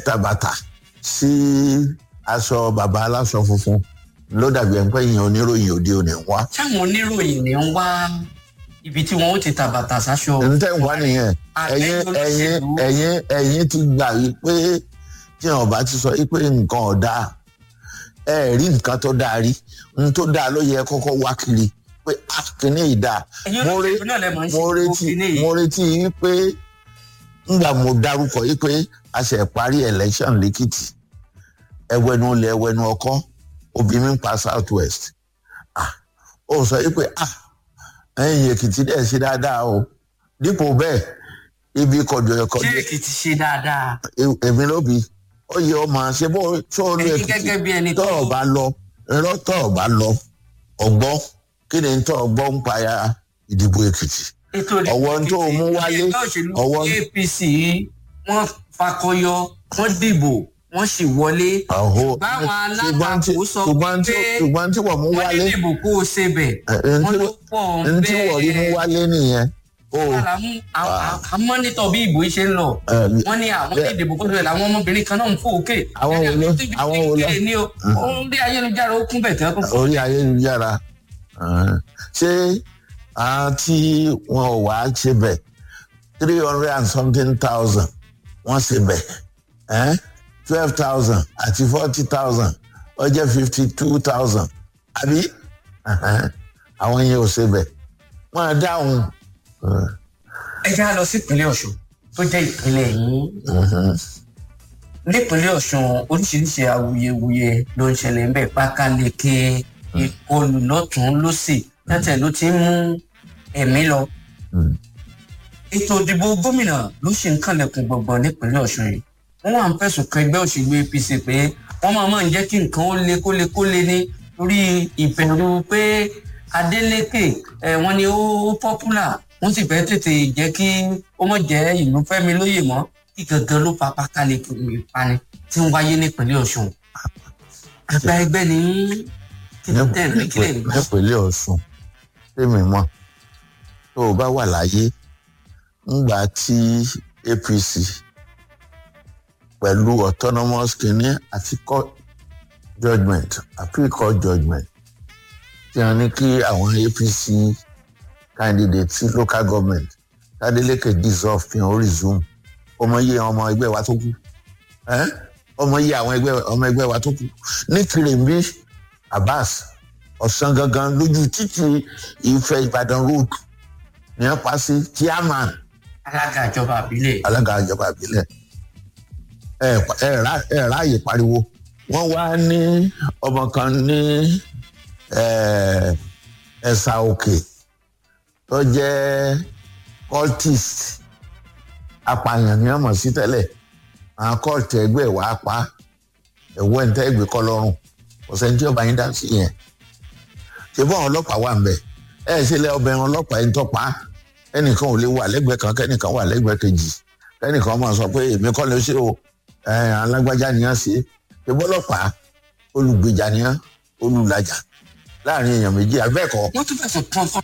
tàbàtà sí aṣọ bàbá aláṣọ funfun ló dàbí ẹni pé èèyàn oníròyìn òde òní ń wá. táwọn oníròyìn ní ń wá ibi tí wọn ó ti ta bàtà sáṣọ. ẹni tẹ́ ń wá nìyẹn ẹ̀yin ẹ̀yin ẹ̀yin ẹ̀yin ti gbà yí pé tí wọn bá ti sọ yí pé nǹkan ọ̀dà ẹ rí nǹkan tó dáa rí n tó dáa ló yẹ kọ́kọ́ wá kiri pé akínní ìdá mo retí mo retí yí pé ngbà mo dárúkọ yí pé a ṣe parí election lẹ́kìtì ẹwẹ́nu lẹ ẹwẹ́nu ọkọ́ obìnrin pa south west ó sọ yí pé ẹ̀yìn èkìtì dẹ̀ ṣe dáadáa o dípò bẹ́ẹ̀ ibi kọjọ ẹkọ. ṣé èkìtì ṣe dáadáa. èmi ló bi ó yẹ ọmọ ṣe bó tó ní Ẹ̀yin gẹ́gẹ́ bí ẹni èkìtì tó- tọ́ ọ bá lọ irọ́ tọ́ ọ bá lọ ọgbọ́ kí ni tọ́ ọ gbọ́ ń pa ya ìdìbò èkìtì. ètò ọwọ́ tó o mú wálé ẹgbẹ́ òṣèlú ọwọ́ apc wọ́n fakọyọ wọ́n dìbò wọ́n sì wọlé àhó báwọn ṣùgbọ́n tí alátakò sọ ṣùgbọ́n tí pé ṣùgbọ́n tí wọ́n mú wọ́n wálé ní dìbò kó o ṣe bẹ̀ ẹ̀, wọ́n ntí ló pọ̀ ntí wọ́n rí mú bẹ́ẹ̀ wálé nìyẹn o àmọ́nítọ̀ bí ìbò yìí ṣe ń lọ ẹ̀, wọ́n ní àwọn ní ìdìbò kó tó lẹ̀ làwọn ọmọbìnrin kan náà ń fò òkè Àwọn wo ló- àwọn wo ló- ní o ó ń rí ayélujára ó kún bẹ̀ tẹ́ kó orí ayélujára ẹ̀hẹ́n. ṣé àwọn tí wọn ò wá ṣe bẹ̀ three hundred and something thousand wọ́n ṣe bẹ̀ ẹ́n? twelve thousand àti forty thousand ó jẹ́ fifty two thousand àbí ẹ̀hẹ́n. àwọn yẹn ò ṣe bẹ̀ wọ́n á dáhùn. ẹ̀hẹ́n. ẹ já lọ sí ìpínlẹ̀ ọ̀ṣun tó jẹ́ ìpínlẹ̀ yìí ẹ̀hẹ́n. nípínlẹ̀ ọ̀ṣun oríṣiríṣi awuyewuye ló ń ṣẹlẹ̀ ń bẹ̀ pákáleke ìkọlù lọ́tún lọ́sì tẹ́tẹ̀ ló ti ń mú ẹ̀mí lọ. Mm. ètò ìdìbò gómìnà ló ṣì ń kànlẹ̀kùn gbọ̀ngbọ̀n nípínlẹ̀ ọ̀ṣun yìí wọ́n wà ń fẹ̀sùn kan ẹgbẹ́ òṣèlú apc pé wọ́n máa máa ń jẹ́ kí nǹkan ó le kó le kó le ní torí ìbẹ̀rù pé adeleke ẹ̀ wọ́n ní ó pọ́pùlà wọ́n sì fẹ́ tètè jẹ́ kí ó mọ̀ jẹ́ ìlú fẹ́mi lóye mọ́ kí gangan ló fa pákáleke ìpani tí ń wáyé nípínlẹ̀ ọ̀ṣun àgbà ẹgbẹ́ ní kí ló tẹ̀ ní kílẹ̀ nígbà. nípínlẹ̀ ọ̀ṣun tèmi mọ̀ tó o bá wà láyé ńgbà tí apc pẹ̀lú autonomous kìíní àti court judgement appeal court judgement tí wọ́n ní kí àwọn apc candidate sí local government tádélékè dissolve fi hàn resume ọmọ iye ọmọ ẹgbẹ́ wa tó kù ẹ́? ọmọ iye àwọn ẹgbẹ́ ọmọ ẹgbẹ́ wa tó kù ní kìrìmbí abbas ọ̀sán gangan lójú títì ìfẹ́ ìbàdàn road ní wọ́n pa sí chairman alága ìjọba àbílẹ̀ alága ìjọba ìbílẹ̀ ẹ ẹ rá- ẹ ráàyè pariwo wọ́n wá ní ọmọ kan ní eh, ẹ̀sà òkè tó jẹ́ cultist apààyàn ní ọmọ sí tẹ́lẹ̀ àwọn kọ́ọ̀tù ẹgbẹ́ wàá pa ẹ̀wọ́ ẹ̀ ń tẹ́ ẹgbẹ́ kọ́ lọ́rùn kò sẹ́ni tí ọba yín dá sí yẹn ṣé bọ́n ọlọ́pàá wà ń bẹ̀ ẹ̀ ṣe lẹ́ ọbẹ̀ ọlọ́pàá ẹ̀ ń tọ́pa ẹnìkan ò lè wà lẹ́gbẹ̀ẹ́ kan kẹ́nìkan wà lẹ́gbẹ̀ẹ́ kejì kẹ́nìkan máa sọ pé èmi kọ́ ló ṣe o ẹ̀ alágbájá ni wọ́n ṣe ṣé bọ́lọ́pàá olùgbèjà ni wọ́n olùlàjà láàrin èèyàn méjì abẹ́ẹ̀kọ́ wọ́n tún fẹ̀sùn kan fún